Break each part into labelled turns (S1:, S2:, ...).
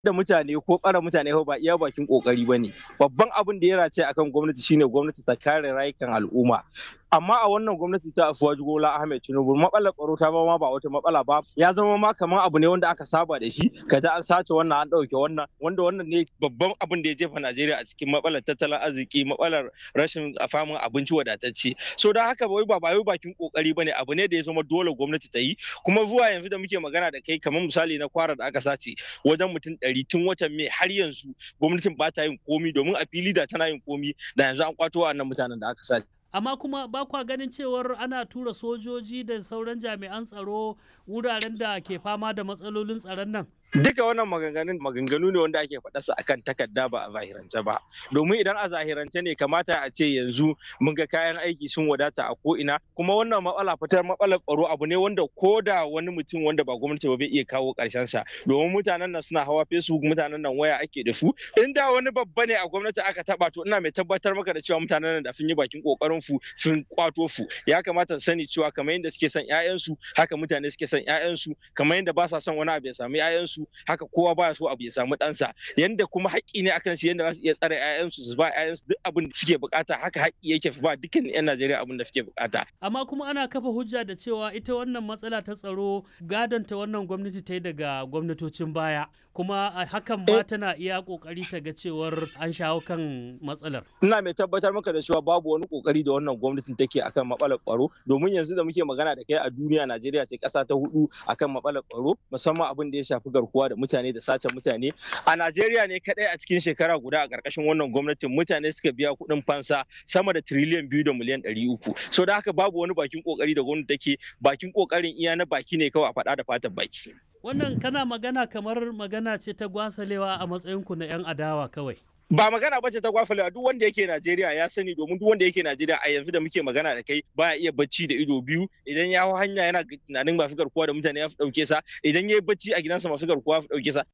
S1: da mutane ko tsare mutane ba iya bakin kokari bane babban abin da ya race akan gwamnati shine gwamnati ta kare rayukan al'umma amma a wannan gwamnati ta Afuwaji Bola Ahmed Tinubu matsalar tsaro ta ma ba wata matsala ba ya zama ma kamar abu ne wanda aka saba da shi kaza an sace wannan an dauke wannan wanda wannan ne babban abin da ya jefa Najeriya a cikin matsalar tattalin arziki matsalar rashin famin abinci wadatacce so don haka wai ba wai bakin kokari bane abu ne da ya zama dole gwamnati ta yi kuma zuwa yanzu da muke magana da kai kamar misali na kwara da aka sace wajen mutum ɗari tun watan mai har yanzu gwamnatin ba ta yin komi domin a fili da tana yin komi da yanzu an kwato wa'annan mutanen da aka sace
S2: amma kuma ba kwa ganin cewar ana tura sojoji da sauran jami'an tsaro wuraren da ke fama da matsalolin tsaron nan
S1: duka wannan maganganun maganganu ne wanda ake faɗa su akan takarda ba a zahirance ba domin idan a zahirance ne kamata a ce yanzu mun ga kayan aiki sun wadata a ko'ina kuma wannan matsala fitar matsalar tsaro abu ne wanda ko da wani mutum wanda ba gwamnati ba bai iya kawo ƙarshen sa domin mutanen nan suna hawa facebook mutanen nan waya ake da su in da wani babba ne a gwamnati aka taba to ina mai tabbatar maka da cewa mutanen nan da sun yi bakin kokarin fu sun kwato fu ya kamata su sani cewa kamar yadda suke son ƴaƴansu haka mutane suke son ƴaƴansu kamar yadda ba sa son wani abu ya samu ƴaƴansu haka kowa baya so abu ya samu ɗansa yanda kuma haƙƙi ne akan su yanda za su iya tsare ƴaƴansu su ba ƴaƴansu duk abin da suke bukata haka haƙƙi yake ba dukkan ƴan Najeriya abin da suke bukata
S2: amma kuma ana kafa hujja da cewa ita wannan matsala ta tsaro gadon ta wannan gwamnati ta yi daga gwamnatocin baya kuma hakan ma tana iya kokari ta ga cewar an shawo kan matsalar
S1: ina mai tabbatar maka da cewa babu wani kokari da wannan gwamnatin take akan matsalar tsaro domin yanzu da muke magana da kai a duniya Najeriya ce ƙasa ta hudu akan matsalar tsaro musamman abin da ya shafi garkuwa da mutane da sace mutane a Najeriya ne kadai a cikin shekara guda a ƙarƙashin wannan gwamnatin mutane suka biya kuɗin fansa sama da tiriliyan biyu da miliyan ɗari uku so da haka babu wani bakin kokari da gwamnati take bakin kokarin iya na baki ne kawai a faɗa da fatan baki
S2: wannan kana magana kamar magana ce ta gwasalewa a matsayinku na 'yan adawa kawai
S1: ba magana bace ta gwafalewa duk wanda yake Najeriya ya sani domin duk wanda yake Najeriya a yanzu da muke magana da kai baya iya bacci da ido biyu idan ya hau hanya yana tunanin masu garkuwa da mutane ya fi dauke sa idan ya yi bacci a gidansa masu garkuwa ya fi dauke sa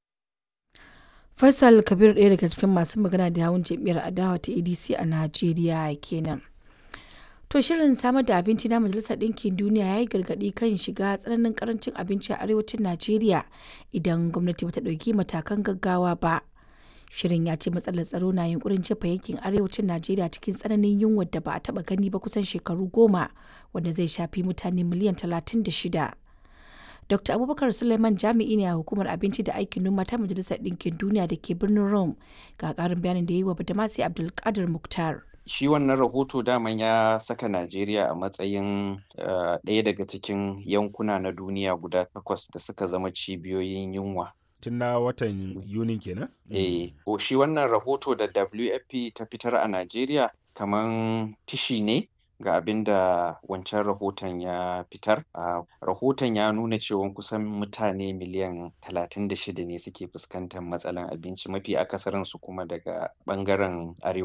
S3: Faisal Kabir ɗaya daga cikin masu magana da yawun jam'iyyar adawa ta ADC a Najeriya kenan. To shirin samar da abinci na Majalisar Ɗinkin Duniya ya yi gargaɗi kan shiga tsananin karancin abinci a arewacin Najeriya idan gwamnati bata ɗauki matakan gaggawa ba. Shirin ya ce matsalar tsaro na yunkurin jefa yankin arewacin Najeriya cikin tsananin yunwar da ba a taɓa gani ba kusan shekaru goma wanda zai shafi mutane miliyan talatin da shida. Dr. Abubakar Suleiman jami'i ne a hukumar abinci da aikin noma ta Majalisar Ɗinkin Duniya da ke birnin Rome ga ƙarin bayanin da ya yi wa Badamasi Abdulkadir Muktar.
S4: shi wannan rahoto daman ya saka Najeriya a matsayin ɗaya daga cikin yankuna na duniya guda takwas da suka zama cibiyoyin yunwa.
S5: Tun na watan Yunin kenan?
S4: Eh, shi wannan rahoto da WFP ta fitar a Najeriya kaman tishi ne ga abin da wancan rahoton ya fitar. Uh, rahoton ya nuna cewa kusan mutane miliyan 36 ne suke fuskantar matsalan abinci mafi akasarinsu kuma daga ɓangaren arewa.